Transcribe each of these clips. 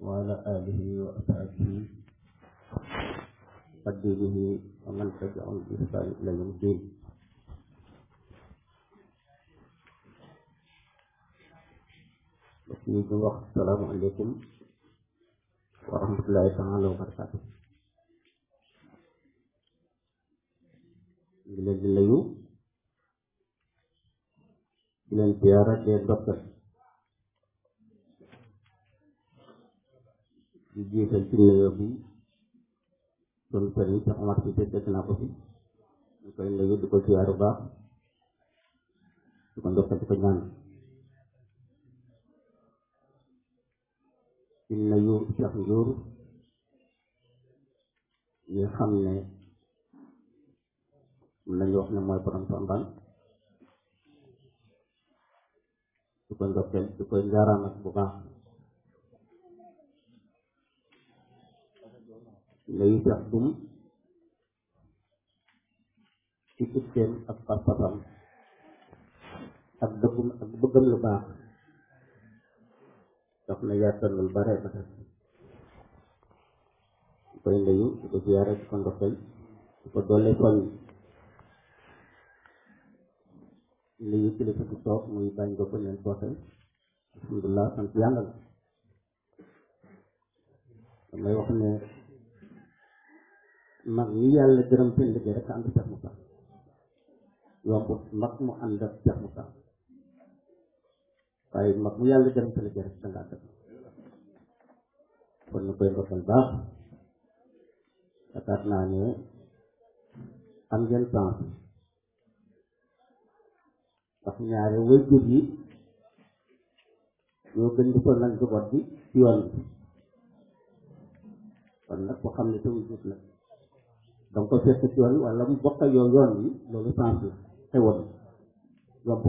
وعلى آله وأصحابه قديره ومن تبعهم بإحسان إلى يوم الدين ñu ngi wax salaamaaleykum wa rahmatullahi taala wa barakaatu ngi leen di nuyu di leen ziyaara di leen dokkal di jiital ci nuyoo bi doon sëriñ Cheikh Omar si dégg naa ko fi ñu koy nuyu di ko ziyaar bu baax di ko ndokkal di ko ñaan di nuyu Cheikh Ndiour ñi xam ne mën nañu wax ne mooy borom Pambal di ko ndokkeel di koy njaaraamat bu baax nuyu Cheikh Dum ci itteem ak pas-pasam ak dëggum ak bëggam lu baax daf na yaatal lu bare ba tax di koy nuyu di ko ziyaare di ko ndokkeel di ko doole soññ nuyu kilifa di toog muy bañ nga ko leen toote alhamdulilah sant yàlla la damay wax ne mag ñi yàlla gërëm seen liggéey rek ànd Cheikh Moussa yomb mag mu ànd ak Cheikh Moussa waaye mag mu yàlla gërëm seen liggéey rek danga ànd kon ñu koy ndokkal baax yaakaar naa ne am ngeen temps ndax ñaare waajur yi ñoo gën di sonal njaboot bi ci yoon bi kon nag ko xam ne te wujut nag danga ko fekk ci yoon wala mu bokk yow yoon wi loolu sens la xewoon yomb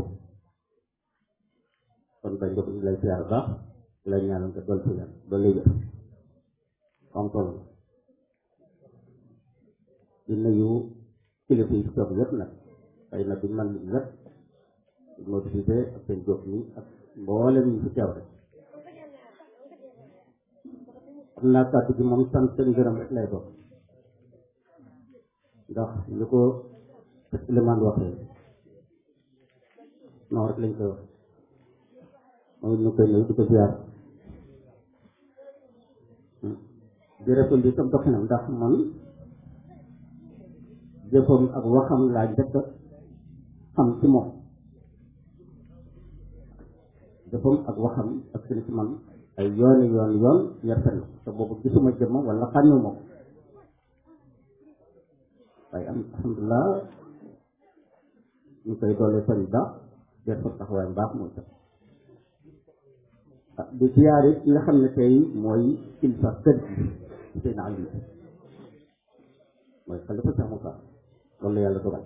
kon ba njëkk ñu lay siyaar baax di lay ñaanal nga dool ci yan dool lay wér am solo di nuyu kilifa yi toog yëpp nag xëy na duñ man li yëpp mobilisé ak seen jóg ni ak mboolem ñu fi teew rek xam naa kàddu gi moom sant seen ngërëm rek lay doon ndax li ko Souleymane waxee noonu rek lañ koy wax moom ñu koy nuyu di ko ziar di répondre tam doxinam ndax man jëfam ak waxam laa njëkk xam ci moom jëfam ak waxam ak seen ci man ay yooni yoon yoon ñerte na te boobu gisuma jëmmam wala xàmmewu ma ko waaye am alhamdulilah ñu koy doole soñ baax def ko taxawaay baax mooy tax ah di siyaare ki nga xam ne tey mooy kilifa kër gi seen àll mooy xalifa Cheikh Moussa loolu yàlla dogal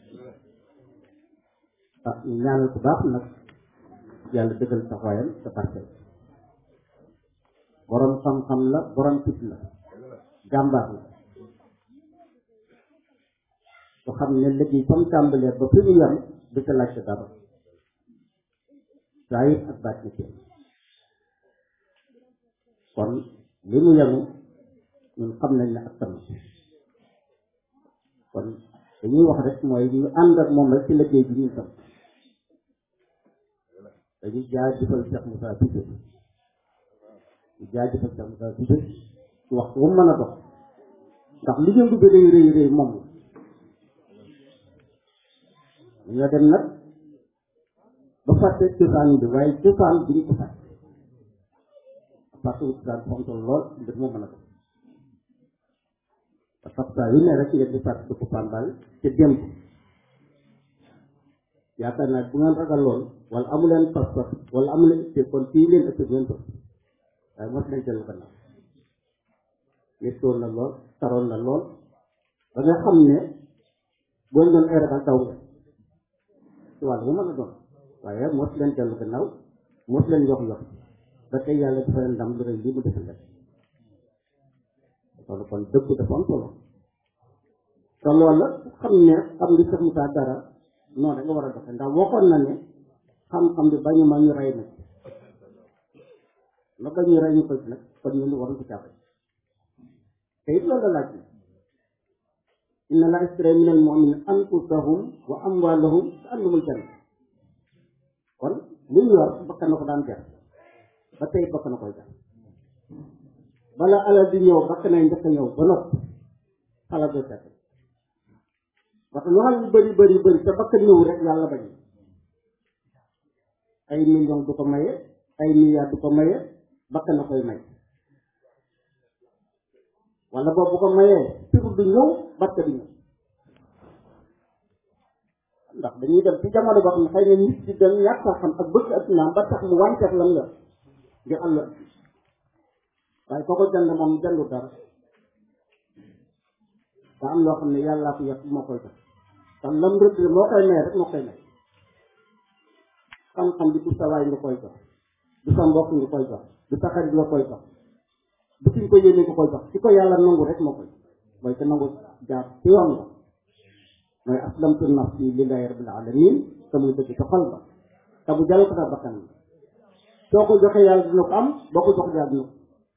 ah ñu ñaanal ko baax nag yàlla dëggal taxawaayam te barkeel borom xam-xam la borom fit la jàmbaar la ko xam ne liggéey comme tàmbalee ba fi mu yem du ca laajte dara saa yit ak baat ni kon li mu yenu ñun xam nañ ne ak tam kon dañuy wax rek mooy ñu ànd ak moom rek ci liggéey bi ñuy tam dañuy jaajëfal Cheikh Moussa Cissé di jaajëfal Cheikh Moussa Cissé ci waxtu wu mën a dox ndax li yëngu bi rëy rëy rëy moom ñoo dem nag ba fàtte cosaan bi waaye cosaan bi ñu ko fàtte fàtte wu cosaan fontoon lool mbir moo mën a dox parce que saa yu ne rek ngeen di fàtte ko Pambal te démb yaakaar naa bu ngeen ragaloon wala amu leen pas-pas wala amu leen te kon fii leen ëpp ngeen toog waaye mos nañ dellu gannaaw yëttoon na lool taroon na lool ba nga xam ne boo ñu doon ay ragal daw nga ci wàll bu mën a doon waaye mos leen dellu gannaaw mos leen yox yox ba tey yàlla dafa leen ndam lu rëy lii mu defal leen loolu kon dëgg dafa am solo te loolu la xam ne xam li Cheikh Moussa dara noonu da nga war a doxe ndax waxoon na ne xam-xam bi bañu ma ñu rey na la ba ñuy rey ñu koy nag kon ñun waruñ ko càppale te it loolu la laaj na inna la ishtara min al mu'minina anfusahum wa amwalahum bi annahumul janna kon li ñu yor bakkan na ko daan jar ba tey bakkan na koy jar bala alal di ñëw bakkan nay njëkk a ñëw ba noppi xalaat doo fekk parce que lu xam yu bëri bëri bëri te bakkan ñëw rek yàlla bañ ay million du ko maye ay milliards du ko maye bakkan na koy may wala boobu bu ko mayee tur du ñëw barke du ñëw ndax dañuy dem ci jamono boo xam ne xëy na nit ci dem ñàkk a xam ak bëgg ak naam ba tax mu wànceex lam la ngir àll waaye koo ko jënd moom jëndu dara da am loo xam ne yàllaa ko yàq moo koy jox kon lam rëdd moo koy may rek moo koy may xam-xam bi du sa waay nga koy jox du sa mbokk nga koy jox du sa xarit nga koy jox bu kiñ ko yéene nga koy jox ci ko yàlla nangu rek moo koy mooy te nangu jaar ci yoon ba mooy aslamtu nafsi lillahi rabbil alamin te muy dëgg ca xol ba te bu jàll ko sa bakkan la soo ko joxee yàlla dina ko am boo ko jox yàlla dina ko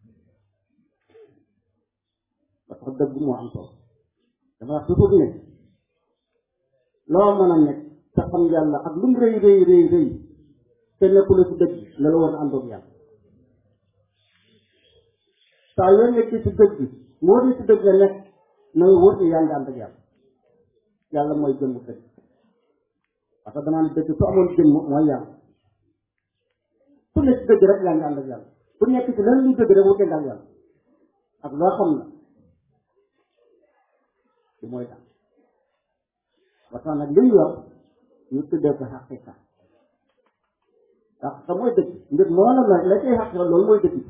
ba tax dëgg moo am solo dafa wax toujours ne loo mën a nekk te xam yàlla ak lu mu rëy rëy rëy rëy te nekkul ci dëgg la la war a àndoog yàlla saa yoo nekkee ci dëgg moo di ci dëgg la nekk na nga wóor ne yaa ngi ànd ak yàlla yàlla mooy jëmm dëgg parce que damaa ne dëgg su amoon jëmm mooy yàlla ku nekk ci dëgg rek yaa ngi ànd ak yàlla ku nekk ci leneen lu dëgg rek wutee nga ak yàlla ak loo xam na ci mooy tax parce que nag li ñu yor ñu tuddee ko xaqiqa xaqiqa mooy dëgg ngir moo la la la cay xaqiqa loolu mooy dëgg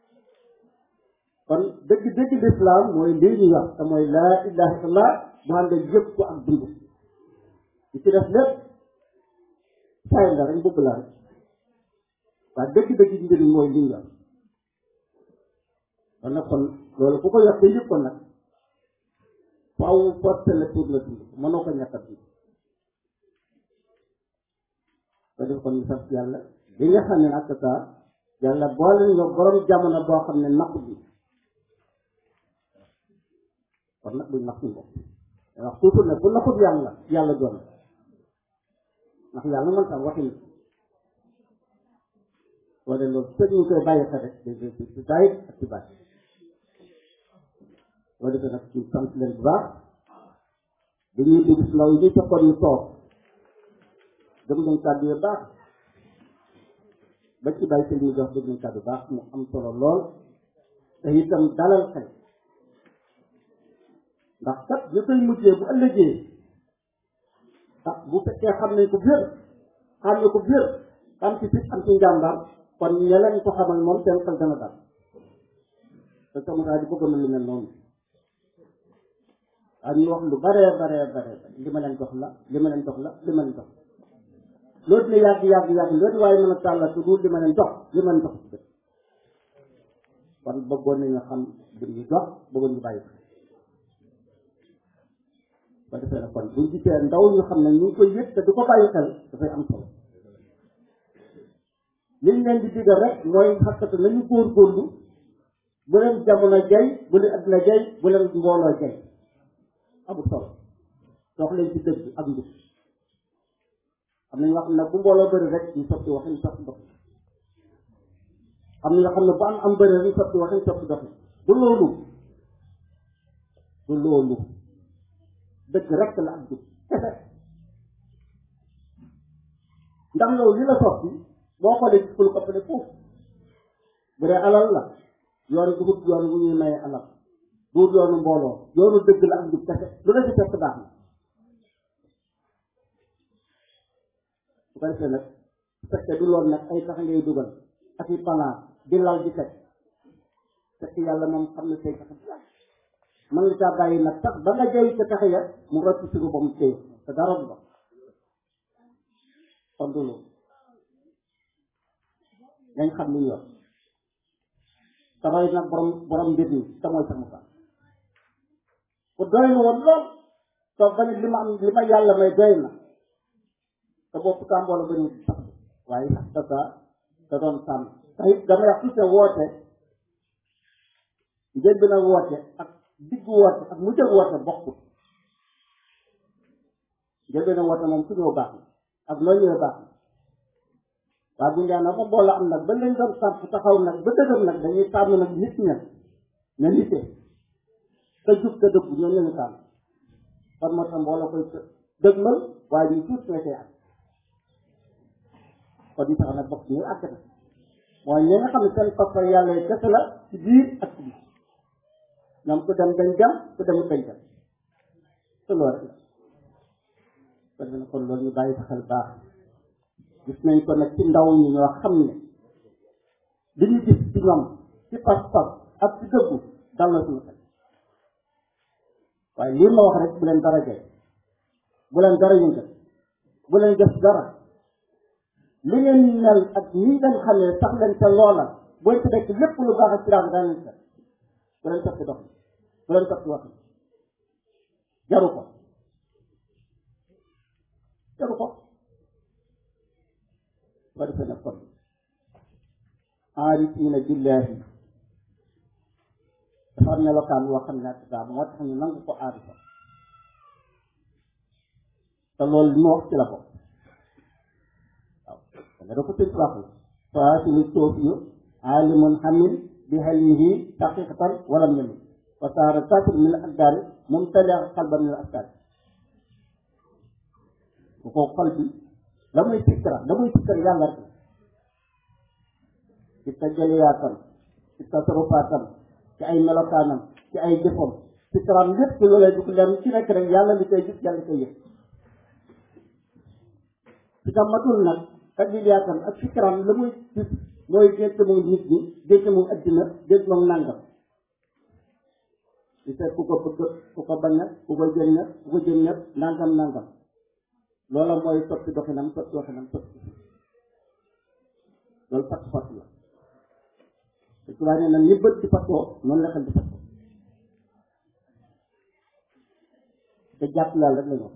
kon dëgg dëgg lislaam mooy lii ñu yor te mooy laa ilaha illallah mu ànd ak yëpp ko ak dund li ci def lépp saay la rek mbubb la rek waaye dëgg dëgg mbir mi mooy li ñu yor kon nag kon loolu ku ko yor te yëpp ko nag faaw forcé la pour la dund mënoo ko ñàkk a dund ko def kon ñu sant yàlla li nga xam ne nag saa yàlla boole ñu borom jamono boo xam ne napp bi kon nag buñ napp suñu bopp wax toujours ne bu napput yàlla yàlla doon ndax yàlla mën tam waxin wala loolu sëñ ñu koy bàyyi xel rek ci daayit ak ci baat boo defee nag ci sant leen bu baax dañuy dégg si ndaw yi ñu fekkoon ñu toog dem nañ kàddu yu baax ba ci bàyyi sëñ ñu jox dégg nañ kàddu baax mu am solo lool te itam dalal xel ndax kat ñu koy mujjee bu ëllëgee ah bu fekkee xam nañ ko biir xam ne ko biir xam ci fit am ci njàmbaar kon ñeleen ko xamal moom seen xel dana dal te sama daal di bëgg na lu mel noonu waaw ñu wax lu baree baree baree li ma leen jox la li ma leen jox la li ma leen jox loolu dina yàgg yàgg yàgg loolu waaye mën a tàllal su dul li ma leen jox li ma leen jox ci kon bëggoon nañu xam li ñu jox bëggoon ñu bàyyi ko ba defee na kon buñ gisee ndaw ñu xam ne ñu ngi koy yëg te du ko bàyyi xel dafay am solo liñ leen di digal rek mooy xakkatu nañu góorgóorlu bu leen jamono jay bu leen adduna jay bu leen mbooloo jay amul solo dox leen ci dëgg ak njub am na ñoo xam ne bu mbooloo bëri rek ñu sotti waxin sotti dox am na ñoo xam ne bu am am bëri rek ñu sotti waxin sotti dox du loolu du loolu dëgg rek la ak jub kese ndax yow li la sotti boo xoolee gis lu ko ëppale foofu bu dee alal la yoon dugub yoon bu ñuy maye alal duut yoonu mbooloo yoonu dëgg la ak jub kese lu la ci fekk baax na su ko defee nag su fekkee du loolu nag ay tax ngay dugal ak i panaa di lal di teg fekk yàlla moom xam ne say tax mën nga caa bàyyi nag tax ba nga jëy ca tax ya mu rocc sigu ba mu téye te dara du ba kon du loolu dañ xam li ñu yor samay nag borom borom mbir mi te mooy sax mu sax ku doy na woon lool toog ba ne li ma am li ma yàlla may doy na te bopp tàmboola ba ñu sax waaye sax tasa da doon sàmm te it dama wax tout woote njël bi na woote ak diggu woote ak mu jël woote bokkut njël bi na woote moom ku ñëw baax na ak loo ñëwee baax na waaye bu ñu daan ba boole am nag ba leen doon sàmp taxaw nag ba dëgër nag dañuy tànn nag nit ña ña nitee te jub te dëgg ñoom la ñu tànn kon moo tax mbooloo koy dëgmal waaye ñu tuut nga cay am kon ñu tax nag bokk ñu àgg na mooy ñi nga xam ne seen pas yàlla yi kese la ci biir ak ci biir ñoom ku dem dañ dem ku dem dañ dem te loolu rek la kon nag kon loolu ñu bàyyi sa xel baax gis nañ ko nag ci ndaw ñi ñoo xam ne li ñu gis ci ñoom ci pas-pas ak ci dëggu dal na suñu xel waaye lii ma wax rek bu leen dara jey bu leen dara yëngal bu leen def dara li ngeen mel ak ñi ngeen xamee sax leen ca loola booy ci nekk lépp lu baax ak ci daan daan leen set bu leen topp dox bu leen topp wax jaru ko jaru ko ba defee nag kon aarifiina billahi dafa am melokaan woo xam ne ak daa moo tax ñu nangu ko aarifa te loolu li ma wax ci la ko waaw danga da ko tëj waxu faasili soofiyu aalimun xamin bi xelmihi taqiqatan walam yamin wa saara satir min al akdaari mumtalia qalban min al akdaari bu ko xol bi la muy sikkara la muy sikkara yàlla rek ci tajaliyaatam ci tasarufaatam ci ay melokaanam ci ay jëfam sikkaraam lépp loolee du ko leen ci nekk rek yàlla li koy gis yàlla koy yëg ci matul nag tajaliyaatam ak sikkaraam la muy gis mooy gént moom nit ñi gént moom addina gént moom nàngam di seet ku ko bëgg ku ko bañ ku ko jëñ na ku ko jëñ ñëpp nangam nangam loola mooy soppi doxinam soppi doxinam soppi loolu fatt fatt la te ci waaye nee na ni bët di fattoo noonu la xel di fattoo te jàpp laal rek la ñu wax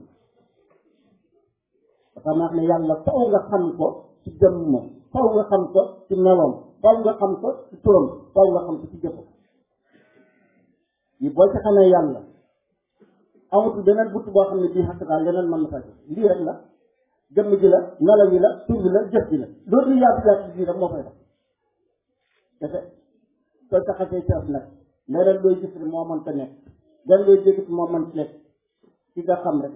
dafa maax ne yàlla faw nga xam ko ci jëmmam faw nga xam ko ci meloom faw nga xam ko ci turam faw nga xam ko ci jëfam yi boo ci xamee yàlla amatul beneen butt boo xam ne bii xaq daal leneen mën na fay lii rek la jëmm ji la melo yi la tur bi la jëf bi la loolu yaatu yaatu bii rek moo fay def defe soo taxasee ci nag leneen looy gis rek moo mën ta nekk leneen looy dégg moo mën ci nekk ci nga xam rek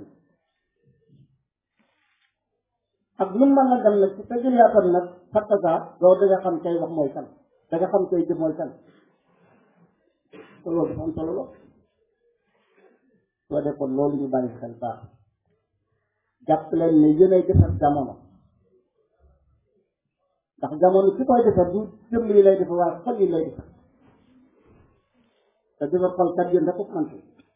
ak lu mën a dem nag ci sa jëliyaatam nag xattaga loolu da nga xam kay wax mooy kan da nga xam kay jëf mooy kan te loolu dafa am solo lool soo defoon loolu ñu bàyyi xel baax jàpp leen ne yéenay defar jamono ndax jamono ci koy defar du jëmm yi lay defar waaye xol yi lay defar te defar xol kat yéen rek ko man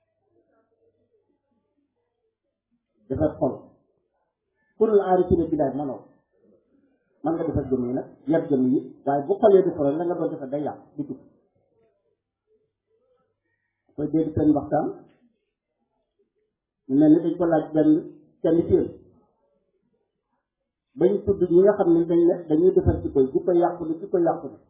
defar xol kurul aarifina billaay manoo man nga defar jëmm yi nag yar jëmm yi waaye bu xol yi defaroon la nga doon defar day yàq di dugg koy dégg seen waxtaan ñu mel ni dañ ko laaj benn kenn ci yéen bañ tudd ñi nga xam ne dañ ne dañuy defar ci koy di ko yàqu ne di ko yàqu ne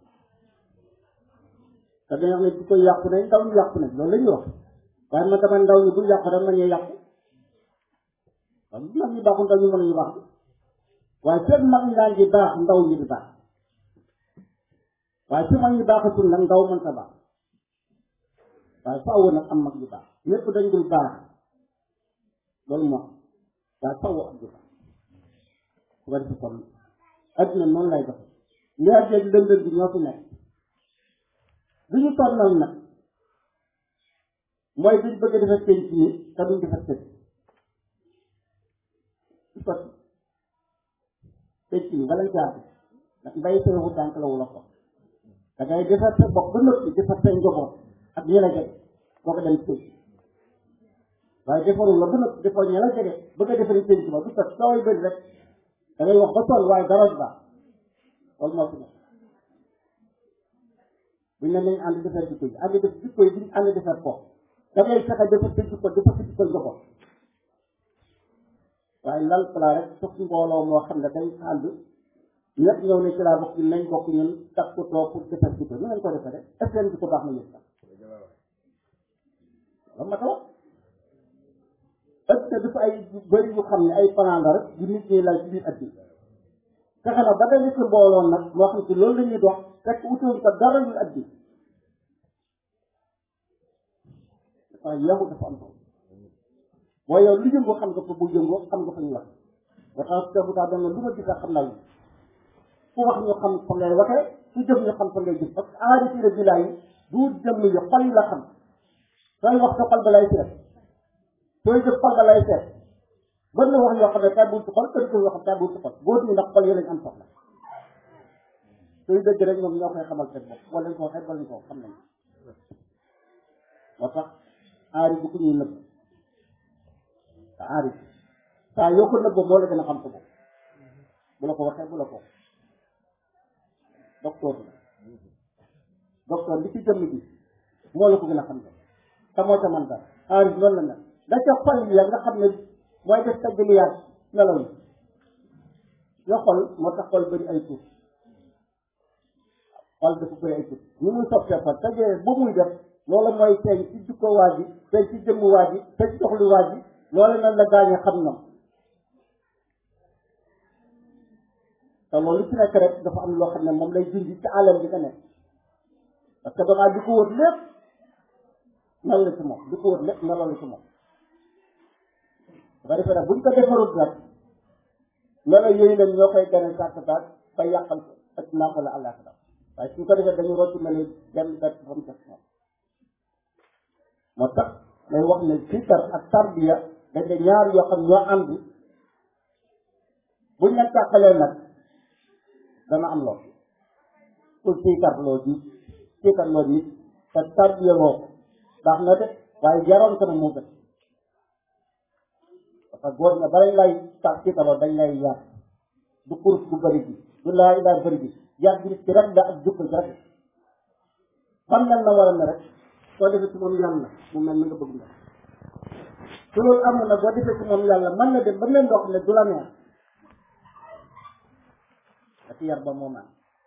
te dañoo xam ne di ko yàqu ne ndaw ñu yàqu ne loolu la ñuy wax waaye man dama ndaw ñi bu yàqu rek ma ñuy yàqu waaw bu mag ñi baaxul ndaw ñu mën nañu baax waaye seen mag ñi daan di baax ndaw ñi di baax waaye su mag ñi baaxatul nag ndaw mën sa baax waaye faaw nag am mag yu baax ñëpp dañ dul baax loolu moo am waaye faaw am yu baax su ko defee kon adduna noonu lay doxe leer jeeg lëndëm bi ñoo fi nekk du ñu tonnal nag mooy duñ bëgg a defar penc ni te duñ defar penc su ko penc ni wala jaar bi ndax mbay sërewu tànk la wula ko da ngay defar sa bopp ba noppi defar sa njaboot ak ñi la jege boo ko dem penc waaye defarul la ba noppi defoo ñi la jege bëgg a defari penc ma du sot sooy bëri rek da ngay wax ba toll waaye dara du baax loolu moo fi nekk buñ ne nañ ànd defar jikko yi ànd def jikko yi duñ ànd defar ko da ngay fexe defar sa jikko defar sa jikko nga ko waaye lal pala rek sof mbooloo moo xam ne dañ ànd ñëpp ñëw ne ci laa bokk ñun nañ bokk ñun takk ko toog pour defar ci ko ñu leen ko defee rek est-ce que leen ko baax na ñëpp sax lan ma taw est-ce que dafa ay bëri yu xam ne ay plan la rek yu nit ñi lal ci biir at bi fexe na ba dañu ci mbooloon nag moo xam ci loolu la ñuy dox fekk utoon ko dara ñu at bi dafa yeexu dafa am solo mooy yow lu yëngoo xam nga fa bu yëngoo xam nga fa ñu wax ba tax tebu taa dana lu ma gis xam naa fu wax ñu xam fa ngay waxee fu jëf ñu xam fa ngay jëf parce que aari sira bi laay du jëm yi xol yi la xam sooy wax sa xol ba lay seet sooy jëf xol ba lay seet bën na wax yoo xam ne tàbbuwul ci xol kër kër yoo xam tàbbuwul ci xol góor ñi ndax xol yi lañ am soxla sooy dëgg rek ñoom ñoo koy xamal seen bopp wala ñu ko waxee wala ñu ko xam nañ moo tax aari bu ko ñuy nëbb te aari saa yoo ko nëbboo moo la gën a xam sa bopp bu la ko waxee bu la ko docteur la docteur li ci jëmm bi moo la ko gën a xam ne te moo ca man dara aari loolu la nag da ca xol yi nga xam ne mooy def tajaliyaat melaw yi yoo xol moo tax xol bëri ay tuut xol dafa bëri ay tuut ñu muy soppee fa tajee bu muy def loolu mooy feeñ ci jukko waa ji feeñ ci jëmm waa ji feeñ ci doxlu waa ji loolu nag la gaañe xam ñoom te loolu ci nekk rek dafa am loo xam ne moom lay dindi ci àllam bi nga nekk parce que damaa di ko wër lépp mel la ci moom di ko wër lépp meloo la ci moom dafa defee nag buñ ko defarul nag melo yooyu nag ñoo koy gane sàkkaat ba yàqal ko ak naa ko la àllaa ko waaye suñ ko defee dañu rocci mel benn bet ba mu def moom moo tax may wax ne fikar ak tarbiya dañ de ñaar yoo xam ñoo ànd buñ leen tàqalee nag dana am lool pour fikar loo ji fikar loo nit te tarbiya loo baax na de waaye jaroon ko na moo gën parce que góor ña balañ lay tax fikarloo dañ lay yar du kurus bu bëri bi du laa ilaa bëri bi yar bi ci rek la ak jukko ci rek xam nañ na war a ne rek soo defee ci moom yàlla mu mel ni nga bëgg na su loolu amul nag boo defee ci moom yàlla mën na dem ba mel ndox ne du la neex ak yar ba moom am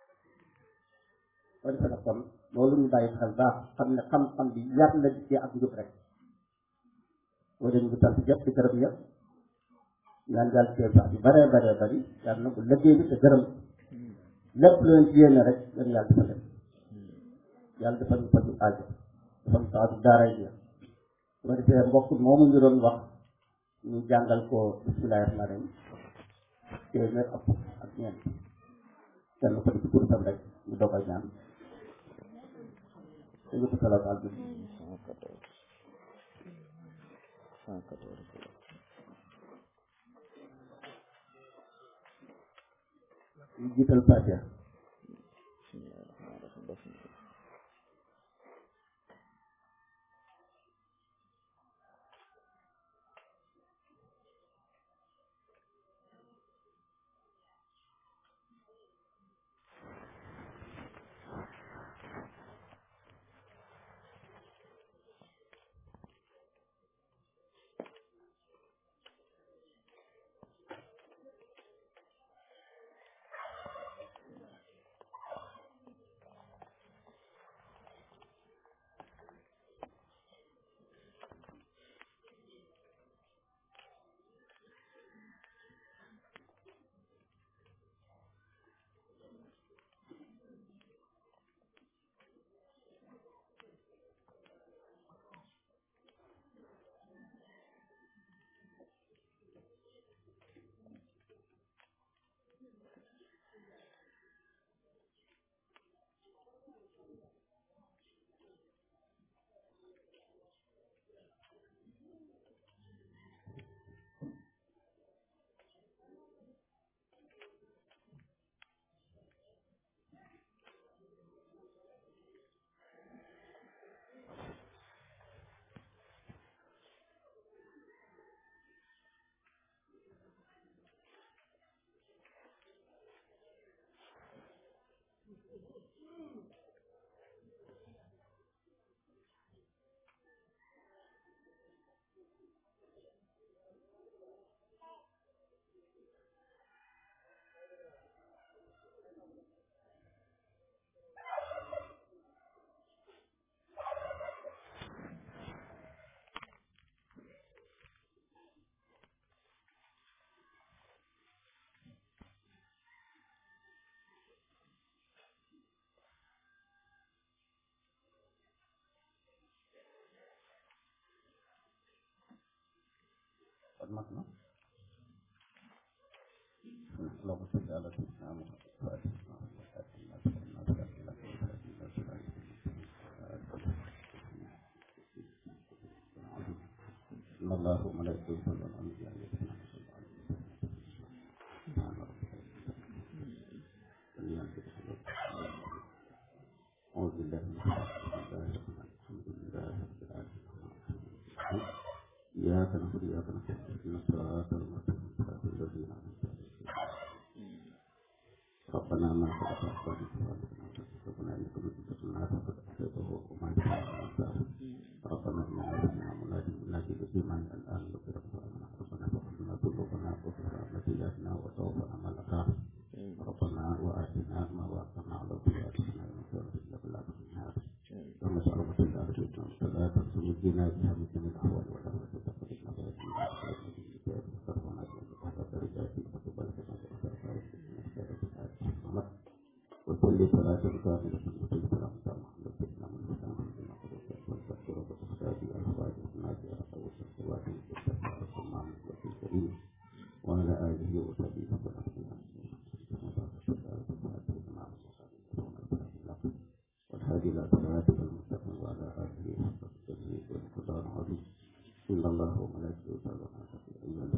soo defee nag kon loolu ñu bàyyi xel baax xam ne xam-xam bi yar la ci ak njub rek boo dem bu sant jëpp ci gërëm yëpp ñaan daal ci baax bi bare bare bari yàlla na bu liggéey bi te gërëm lépp lu leen ci yéene rek yéen yàlla dafa leen yàlla dafa ñu faju aajo dafa ñu saatu daaray bi su ko defee mbokk moomu ñu doon wax ñu jàngal ko bismillahi rahmaani rahim téeméer ak ak ñeent kenn ko di ci kurusam rek ñu doog a ñaan te ñu ko salaatu al ñu jiital Fatiha kon mat na اللهم صل على سيدنا محمد إن الله وملائكته يصلون على النبي عليه الصلاة والسلام سبحان ربك أعوذ بالله من الشيطان الحمد لله رب العالمين إياك نعبد وإياك نستعين اهدنا الصراط المستقيم صراط الذين أنعمت عليهم ربنا ما خلقت أزواجنا ربنا إنك من تدخلنا فقد أحسنته وما يفعل ربنا إننا سمعنا منادي منادي بالإيمان الآن نغفر لنا ربنا فاغفر لنا ذنوبنا واغفر لنا سيئاتنا وتوفنا مع الأبرار ربنا وآتنا ما وعدتنا على طياتنا ونصر إلا بالله من النار اللهم اجعل مثل أرجونا ولا تنسوا الدين بها من جميع الأحوال ولا تتقبلنا بها من الكتاب وصرفنا بها درجات وتبلغنا بها وكل صلاة كاملة وكل سلام تامة لسيدنا من الإسلام من القدس والتذكر وتختار الأزواج والناس أرقى والسواد والتسعى والسمان والكل الكريم وعلى آله وصحبه وسلم والهادي إلى صراطك المستقيم وعلى آله حق التدريس والقدر العظيم إن الله وملائكته يصلون على النبي